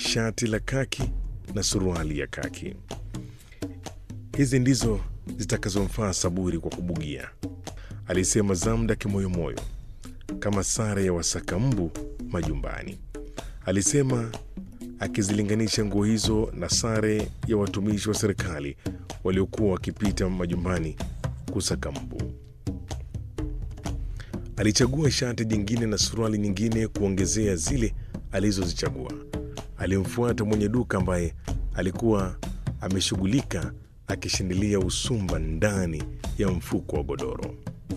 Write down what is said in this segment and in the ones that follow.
shati la kaki na suruali ya kaki. Hizi ndizo zitakazomfaa Saburi kwa kubugia, alisema Zamda kimoyomoyo, kama sare ya wasaka mbu majumbani, alisema akizilinganisha nguo hizo na sare ya watumishi wa serikali waliokuwa wakipita majumbani kusaka mbu. Alichagua shati jingine na suruali nyingine kuongezea zile alizozichagua. Alimfuata mwenye duka ambaye alikuwa ameshughulika akishindilia usumba ndani ya mfuko wa godoro.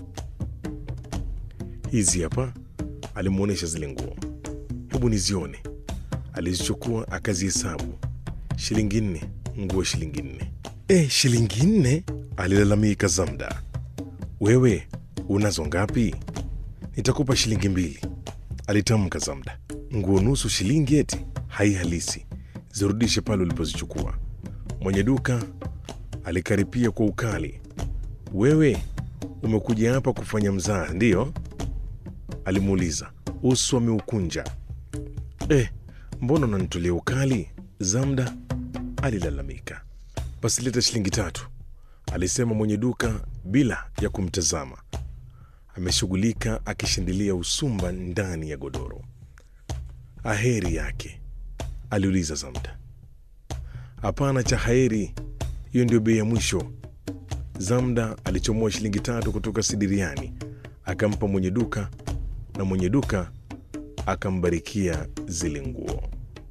Hizi hapa, alimwonyesha zile nguo. Hebu nizione. Alizichukua akazihesabu, shilingi nne, nguo shilingi nne. E, shilingi nne? alilalamika Zamda. Wewe unazo ngapi? Nitakupa shilingi mbili, alitamka Zamda. Nguo nusu shilingi eti? Hai halisi, zirudishe pale ulipozichukua. Mwenye duka alikaripia kwa ukali. Wewe umekuja hapa kufanya mzaha, ndiyo? alimuuliza, uso ameukunja. Eh, mbona unanitolea ukali? Zamda alilalamika. Basi leta shilingi tatu, alisema mwenye duka bila ya kumtazama. Ameshughulika akishindilia usumba ndani ya godoro. Aheri yake? aliuliza Zamda. Hapana cha heri, hiyo ndio bei ya mwisho. Zamda alichomoa shilingi tatu kutoka sidiriani akampa mwenye duka, na mwenye duka akambarikia zile nguo.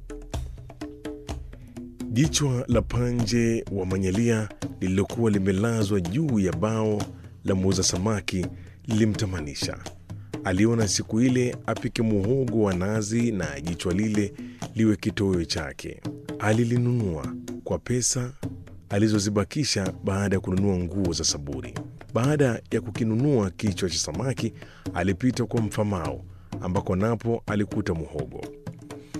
Jichwa la panje wa manyalia lililokuwa limelazwa juu ya bao la muuza samaki lilimtamanisha. Aliona siku ile apike muhogo wa nazi na jichwa lile liwe kitoweo chake. Alilinunua kwa pesa alizozibakisha baada ya kununua nguo za Saburi. Baada ya kukinunua kichwa cha samaki, alipita kwa mfamao ambako napo alikuta muhogo.